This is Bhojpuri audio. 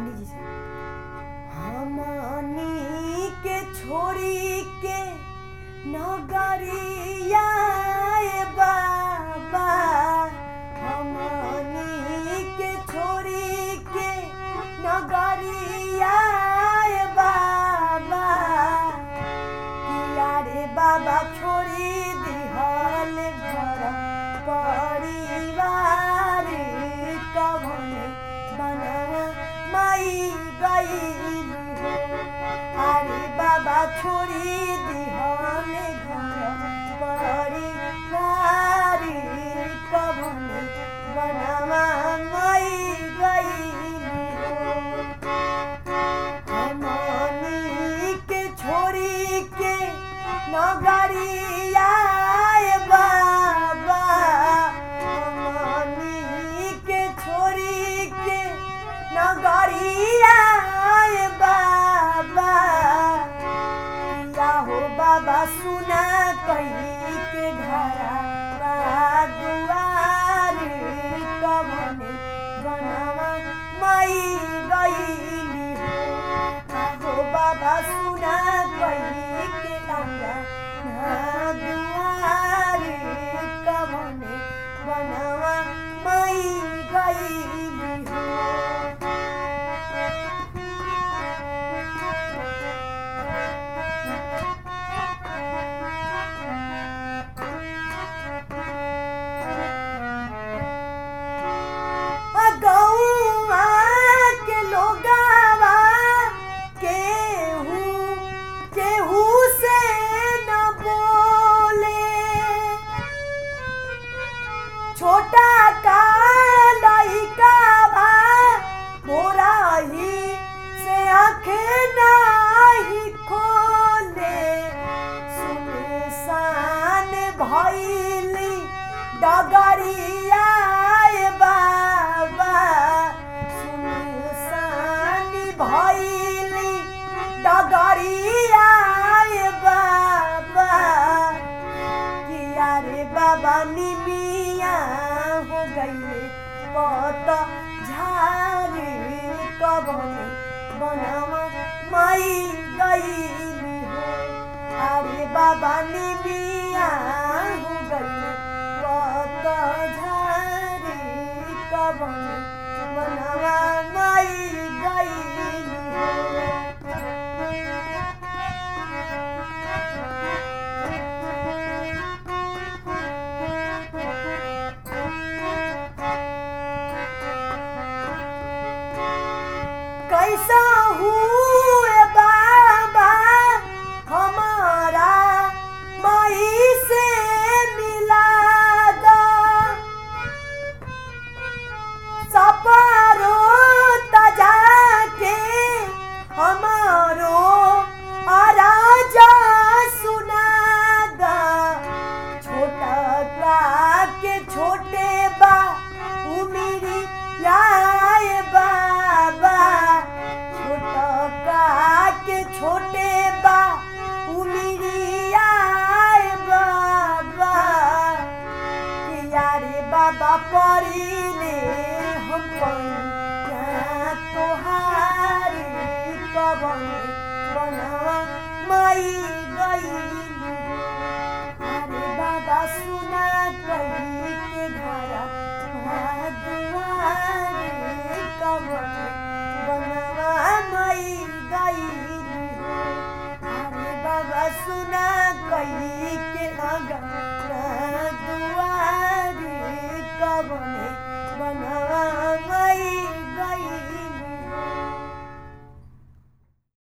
रानी जी से हमनी के छोड़ी के नगरिया ए बाबा हमनी के छोड़ी के नगरिया ए बाबा किया रे बाबा छोड़ी दिहल घर परिवार कवन बना माई गई अरे बाबा छोड़ी दिहल घर परिवार कवन बनवा माई गई हमनी के छोड़ी के नगरिया ए बाबा हमनी के छोड़ी के नगरिया ए बाबा या हो बाबा सुना कही के घरा दुआर कवने बनवा मई गईली हो आहो बाबा सुना कही के लंगा ना दुआर कवने बनवा मई गईली हो गौआ के लोगावा केहू केहू से न बोले छोटा का लइका बा मोरा ही से आंखें नाही खोले सुनसान भइली डगरिया ए बाबा सुनसान भइली डगरिया ए बाबा किया रे बाबा निमिया हो गईले पत झारे कबने बनवा माई गईली हो अरे बाबा निमिया हो गईले पत झारे कबने बनवा माई गईली हो कैसा हुए बाबा हमारा माई से मिला दो सपारो तजा के हमारो आराजा सुना दा छोटा का के छोटे बा उमिरी लाए बाबा छोटा का के छोटे बा उमिरी आए बाबा किया रे बाबा परिले हम पैया तोहारे कवन बनवा माई गईली अरे बाबा सुना कही के घरा दुआरे कवन